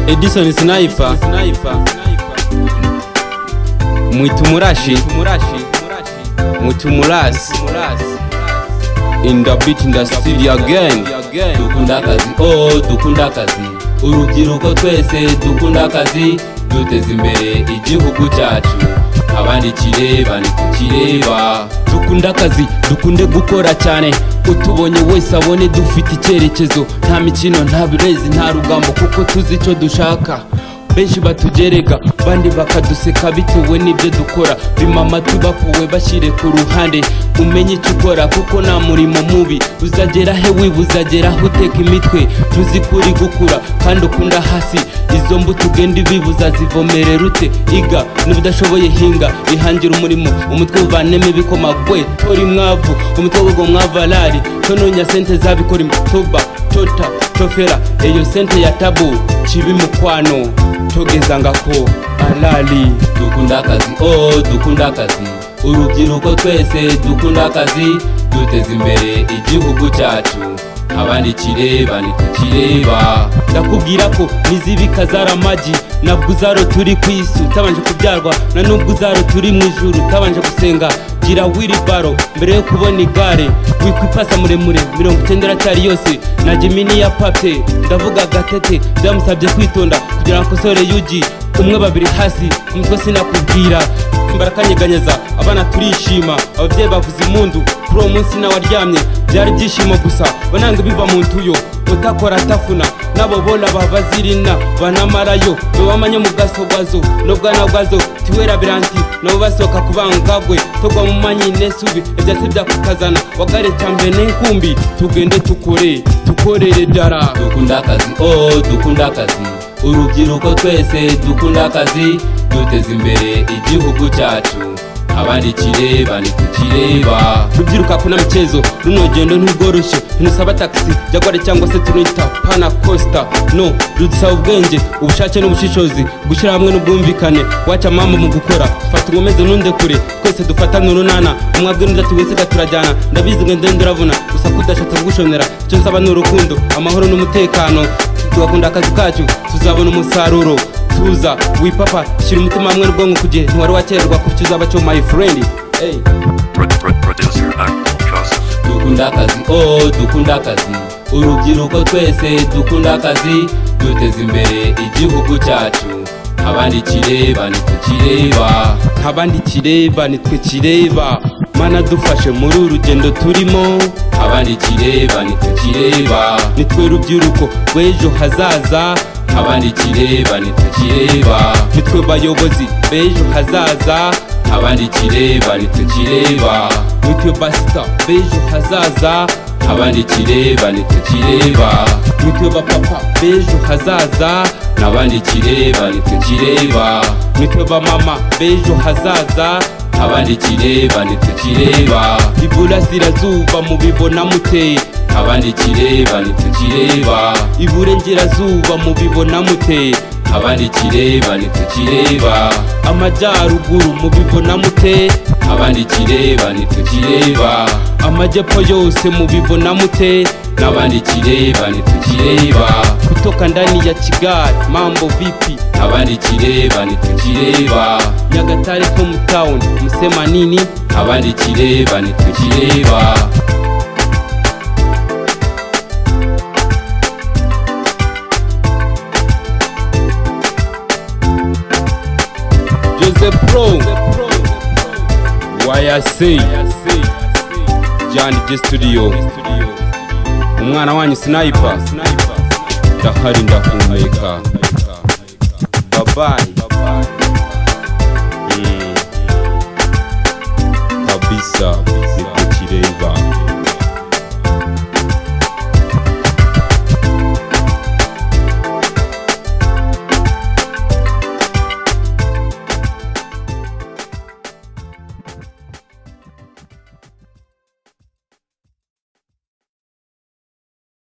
Edison Sniper Mwitumurashi Mwitumurasi In the beat industry again dukunda akazi oh dukunda akazi urubyiruko twese dukunda akazi duteze imbere igihugu cyacu abandikire bandikukireba dukunda akazi dukunde gukora cyane utubonye wese abone dufite icyerekezo nta mikino nta birezi nta rugambo kuko tuzi icyo dushaka benshi batugereka bandi bakaduseka bitewe n'ibyo dukora bima amatu bapuwe bashyire ku ruhande umenye icyo ukora kuko nta murimo mubi uzagera he wibuze agera aho uteka imitwe tuzi ko uri gukura kandi ukunda hasi izo mbuto ugenda ibibuza zivomerera ute iga n'ubudashoboye hinga bihangira umurimo umutwe uvanemo ibikomagwe tora imwavu umutwe w'ubwo mwavarari tononya sente zabikora imitoba tota tofera eyo sente ya tabu kibi mukwano togezangako alali dukunda akazi oh dukunda akazi urubyiruko twese dukunda akazi duteze imbere igihugu cyacu abandikire bandikukireba ndakubwira ko nizibika zaramagi nabwo uzaro turi ku isi utabanje kubyarwa na nubwo uzaro turi mu ijuru utabanje gusenga gira wiribaro mbere yo kubona igare wikwipasa muremure mirongo icyenda iracyari yose na jimini ya pape ndavuga gatete byamusabye kwitonda kugira ngo akosore yugi umwe babiri hasi umutwe sinakubwira barakanyeganyeza abana turishima ababyeyi bavuze impundu kuri uwo munsi nawe aryamye byari ibyishimo gusa bananga biva mu ntuyo utakora atafuna nabo bona babazirina banamarayo bebamanye mu gasogazo n'ubwana bwazo tiwera biranti nabo basohoka ku bangabwe togwa mu manyi nesubi ibyatsi byakukazana wagare cyambere n'inkumbi tugende tukore tukorere dara dukunda akazi oh dukunda akazi urubyiruko twese dukunda akazi duteze imbere igihugu cyacu abandikire bandikukireba rubyiruka kuna michezo runo gendo ntirworoshye ntusaba taxi jagwari cyangwa se tunita pana costa no rudusaba ubwenge ubushake n'ubushishozi gushyira hamwe n'ubwumvikane waca amambo mu gukora fata inkomeze n'unde kure twese dufatane urunana umwabwe n'udati wiseka turajyana ndabizi ngo ndende uravuna gusa kudashatse kugushonera icyo nsaba ni urukundo amahoro n'umutekano tugakunda akazi kacu tuzabona umusaruro tuza wipapa shyira umutima hamwe n'ubwonko ku gihe ntiwari wakererwa ku cyo uzaba cyo my friend hey. dukunda akazi oh dukunda akazi urubyiruko twese dukunda akazi duteze imbere igihugu cyacu abandikire banitwekireba abandikire banitwekireba mana dufashe muri uru rugendo turimo abandikire banitwekireba nitwe rubyiruko rw'ejo hazaza abandikire banitwekireba nitwe bayobozi b'ejo hazaza abandikire banitwekireba nitwe basita b'ejo hazaza abandikire banitwekireba nitwe bapapa b'ejo hazaza n'abandikire banitwekireba nitwe bamama b'ejo hazaza abandikire banitwekireba iburasirazuba mubibona muteye abandikire banitwekireba iburengerazuba mubibona mute abandikire banitwekireba amajyaruguru mubibona mute abandikire banitwekireba amajyepfo yose mubibona mute n'abandikire banitwekireba kutoka ndani ya kigali mambo vipi abandikire banitwekireba nyagatare tomu tawuni musema nini abandikire banitwekireba Jose Pro YRC John G Studio umwana wanyu sniper ndahari ndakumurika babayi kabisa